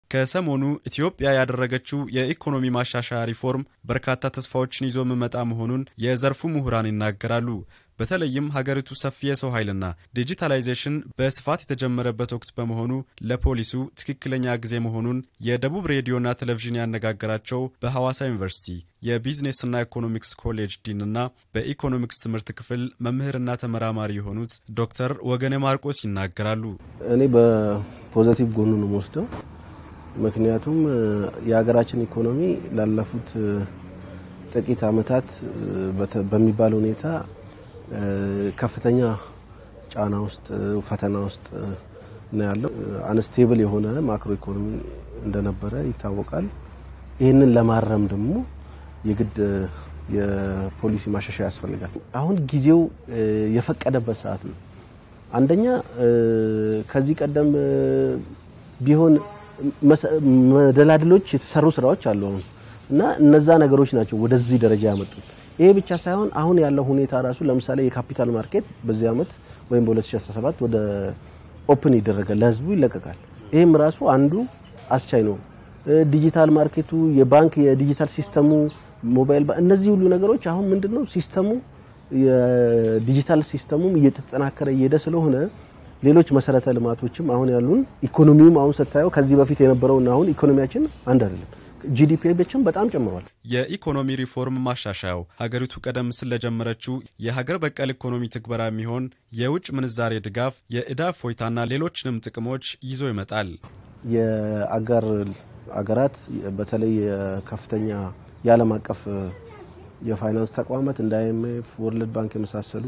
ከሰሞኑ ኢትዮጵያ ያደረገችው የኢኮኖሚ ማሻሻያ ሪፎርም በርካታ ተስፋዎችን ይዞ የሚመጣ መሆኑን የዘርፉ ምሁራን ይናገራሉ። በተለይም ሀገሪቱ ሰፊ የሰው ኃይልና ዲጂታላይዜሽን በስፋት የተጀመረበት ወቅት በመሆኑ ለፖሊሱ ትክክለኛ ጊዜ መሆኑን የደቡብ ሬዲዮና ቴሌቪዥን ያነጋገራቸው በሐዋሳ ዩኒቨርሲቲ የቢዝነስና ኢኮኖሚክስ ኮሌጅ ዲንና በኢኮኖሚክስ ትምህርት ክፍል መምህርና ተመራማሪ የሆኑት ዶክተር ወገኔ ማርቆስ ይናገራሉ። እኔ በፖዘቲቭ ጎኑ ነው የምወስደው። ምክንያቱም የሀገራችን ኢኮኖሚ ላለፉት ጥቂት ዓመታት በሚባል ሁኔታ ከፍተኛ ጫና ውስጥ ፈተና ውስጥ ነው ያለው። አንስቴብል የሆነ ማክሮ ኢኮኖሚ እንደነበረ ይታወቃል። ይህንን ለማረም ደግሞ የግድ የፖሊሲ ማሻሻያ ያስፈልጋል። አሁን ጊዜው የፈቀደበት ሰዓት ነው። አንደኛ ከዚህ ቀደም ቢሆን መደላድሎች የተሰሩ ስራዎች አሉ አሁን እና እነዛ ነገሮች ናቸው ወደዚህ ደረጃ ያመጡት። ይሄ ብቻ ሳይሆን አሁን ያለው ሁኔታ ራሱ ለምሳሌ የካፒታል ማርኬት በዚህ አመት ወይም በ2017 ወደ ኦፕን ይደረጋል፣ ለህዝቡ ይለቀቃል። ይህም ራሱ አንዱ አስቻይ ነው። ዲጂታል ማርኬቱ፣ የባንክ የዲጂታል ሲስተሙ፣ ሞባይል እነዚህ ሁሉ ነገሮች አሁን ምንድነው ሲስተሙ የዲጂታል ሲስተሙም እየተጠናከረ እየሄደ ስለሆነ ሌሎች መሰረተ ልማቶችም አሁን ያሉን ኢኮኖሚውም አሁን ስታየው ከዚህ በፊት የነበረውና አሁን ኢኮኖሚያችን አንድ አይደለም። ጂዲፒ ብቻም በጣም ጨምሯል። የኢኮኖሚ ሪፎርም ማሻሻያው ሀገሪቱ ቀደም ሲል ለጀመረችው የሀገር በቀል ኢኮኖሚ ትግበራ የሚሆን የውጭ ምንዛሬ ድጋፍ፣ የዕዳ እፎይታና ሌሎችንም ጥቅሞች ይዞ ይመጣል። የአጋር አገራት በተለይ ከፍተኛ የዓለም አቀፍ የፋይናንስ ተቋማት እንደ አይኤምኤፍ፣ ወርልድ ባንክ የመሳሰሉ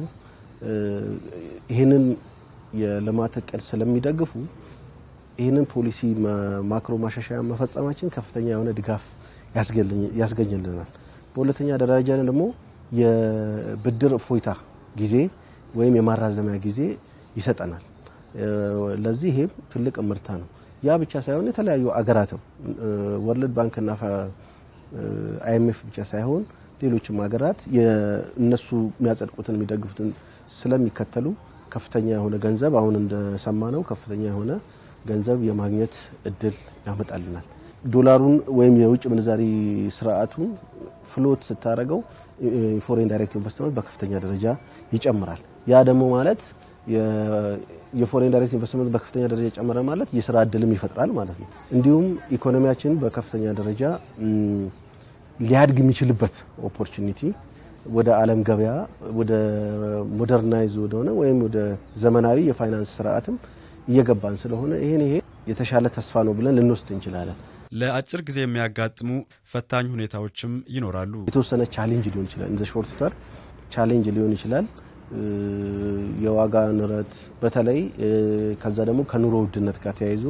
ይህንን የልማት እቅድ ስለሚደግፉ ይህንን ፖሊሲ ማክሮ ማሻሻያ መፈጸማችን ከፍተኛ የሆነ ድጋፍ ያስገኝልናል። በሁለተኛ ደረጃ ደግሞ የብድር እፎይታ ጊዜ ወይም የማራዘሚያ ጊዜ ይሰጠናል። ለዚህ ይሄም ትልቅ እምርታ ነው። ያ ብቻ ሳይሆን የተለያዩ አገራትም ወርልድ ባንክና አይኤምኤፍ ብቻ ሳይሆን ሌሎችም ሀገራት እነሱ የሚያጸድቁትን የሚደግፉትን ስለሚከተሉ ከፍተኛ የሆነ ገንዘብ አሁን እንደሰማ ነው ከፍተኛ የሆነ ገንዘብ የማግኘት እድል ያመጣልናል። ዶላሩን ወይም የውጭ ምንዛሪ ስርዓቱን ፍሎት ስታደርገው ፎሬን ዳይሬክት ኢንቨስትመንት በከፍተኛ ደረጃ ይጨምራል። ያ ደግሞ ማለት የፎሬን ዳይሬክት ኢንቨስትመንት በከፍተኛ ደረጃ ጨመረ ማለት የስራ እድልም ይፈጥራል ማለት ነው። እንዲሁም ኢኮኖሚያችን በከፍተኛ ደረጃ ሊያድግ የሚችልበት ኦፖርቹኒቲ ወደ ዓለም ገበያ ወደ ሞደርናይዝ ወደሆነ ወይም ወደ ዘመናዊ የፋይናንስ ስርዓትም እየገባን ስለሆነ ይሄን ይሄ የተሻለ ተስፋ ነው ብለን ልንወስድ እንችላለን። ለአጭር ጊዜ የሚያጋጥሙ ፈታኝ ሁኔታዎችም ይኖራሉ። የተወሰነ ቻሌንጅ ሊሆን ይችላል። እንዘ ሾርት ተር ቻሌንጅ ሊሆን ይችላል። የዋጋ ንረት በተለይ ከዛ ደግሞ ከኑሮ ውድነት ጋር ተያይዞ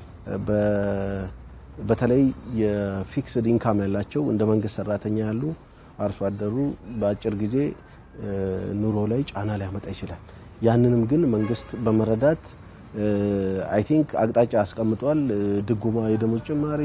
በተለይ የፊክስድ ኢንካም ያላቸው እንደ መንግስት ሰራተኛ ያሉ አርሶ አደሩ በአጭር ጊዜ ኑሮ ላይ ጫና ሊያመጣ ይችላል። ያንንም ግን መንግስት በመረዳት አይ ቲንክ አቅጣጫ አስቀምጧል። ድጎማ፣ የደሞዝ ጭማሪ፣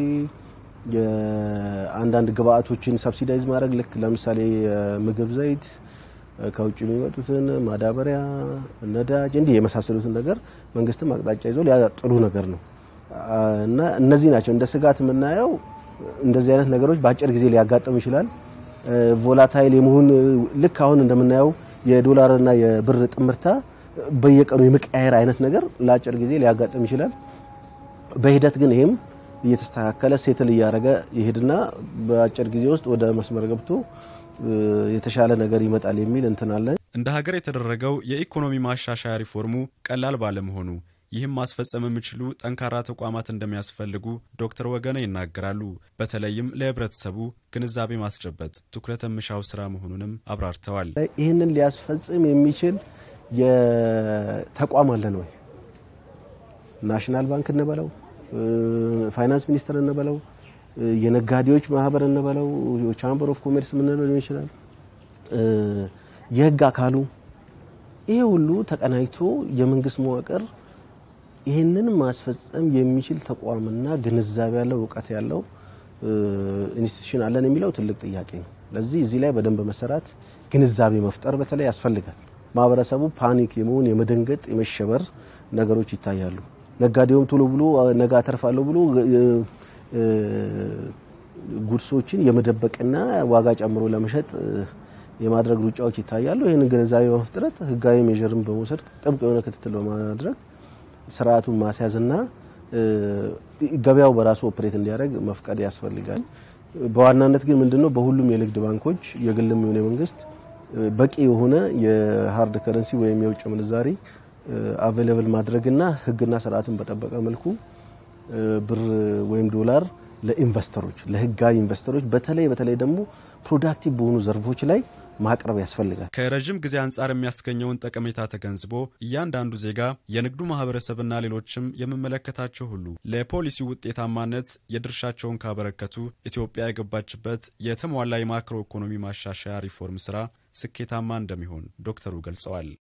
የአንዳንድ ግብአቶችን ሰብሲዳይዝ ማድረግ ልክ ለምሳሌ የምግብ ዘይት ከውጭ የሚመጡትን ማዳበሪያ፣ ነዳጅ እንዲህ የመሳሰሉትን ነገር መንግስትም አቅጣጫ ይዞ ያ ጥሩ ነገር ነው እና እነዚህ ናቸው እንደ ስጋት የምናየው። እንደዚህ አይነት ነገሮች በአጭር ጊዜ ሊያጋጥም ይችላል። ቮላታይል የመሆን ልክ አሁን እንደምናየው የዶላርና የብር ጥምርታ በየቀኑ የመቀያየር አይነት ነገር ለአጭር ጊዜ ሊያጋጥም ይችላል። በሂደት ግን ይሄም እየተስተካከለ ሴትል እያደረገ ይሄድና በአጭር ጊዜ ውስጥ ወደ መስመር ገብቶ የተሻለ ነገር ይመጣል የሚል እንትን አለ። እንደ ሀገር የተደረገው የኢኮኖሚ ማሻሻያ ሪፎርሙ ቀላል ባለመሆኑ ይህም ማስፈጸም የሚችሉ ጠንካራ ተቋማት እንደሚያስፈልጉ ዶክተር ወገነ ይናገራሉ። በተለይም ለህብረተሰቡ ግንዛቤ ማስጨበጥ ትኩረት የሚሻው ስራ መሆኑንም አብራርተዋል። ይህንን ሊያስፈጽም የሚችል የተቋም አለን ወይ? ናሽናል ባንክ እንበለው፣ ፋይናንስ ሚኒስቴር እንበለው፣ የነጋዴዎች ማህበር እንበለው፣ ቻምበር ኦፍ ኮሜርስ የምንለው ሊሆን ይችላል፣ የህግ አካሉ ይሄ ሁሉ ተቀናጅቶ የመንግስት መዋቅር ይህንን ማስፈጸም የሚችል ተቋምና ግንዛቤ ያለው እውቀት ያለው ኢንስቲትዩሽን አለን የሚለው ትልቅ ጥያቄ ነው። ለዚህ እዚህ ላይ በደንብ መሰራት ግንዛቤ መፍጠር በተለይ ያስፈልጋል። ማህበረሰቡ ፓኒክ የመሆን የመደንገጥ የመሸበር ነገሮች ይታያሉ። ነጋዴውም ቶሎ ብሎ ነገ አተርፋለሁ ብሎ ጉድሶችን የመደበቅና ዋጋ ጨምሮ ለመሸጥ የማድረግ ሩጫዎች ይታያሉ። ይህንን ግንዛቤ በመፍጠረት ህጋዊ ሜዥርን በመውሰድ ጥብቅ የሆነ ክትትል በማድረግ ስርዓቱን ማስያዝና ገበያው በራሱ ኦፕሬት እንዲያደርግ መፍቀድ ያስፈልጋል። በዋናነት ግን ምንድነው በሁሉም የንግድ ባንኮች የግልም የሆነ መንግስት በቂ የሆነ የሀርድ ከረንሲ ወይም የውጭ ምንዛሪ አቬለብል ማድረግና ህግና ስርዓትን በጠበቀ መልኩ ብር ወይም ዶላር ለኢንቨስተሮች ለህጋዊ ኢንቨስተሮች በተለይ በተለይ ደግሞ ፕሮዳክቲቭ በሆኑ ዘርፎች ላይ ማቅረብ ያስፈልጋል። ከረዥም ጊዜ አንጻር የሚያስገኘውን ጠቀሜታ ተገንዝቦ እያንዳንዱ ዜጋ የንግዱ ማህበረሰብና ሌሎችም የምመለከታቸው ሁሉ ለፖሊሲ ውጤታማነት የድርሻቸውን ካበረከቱ ኢትዮጵያ የገባችበት የተሟላ የማክሮ ኢኮኖሚ ማሻሻያ ሪፎርም ስራ ስኬታማ እንደሚሆን ዶክተሩ ገልጸዋል።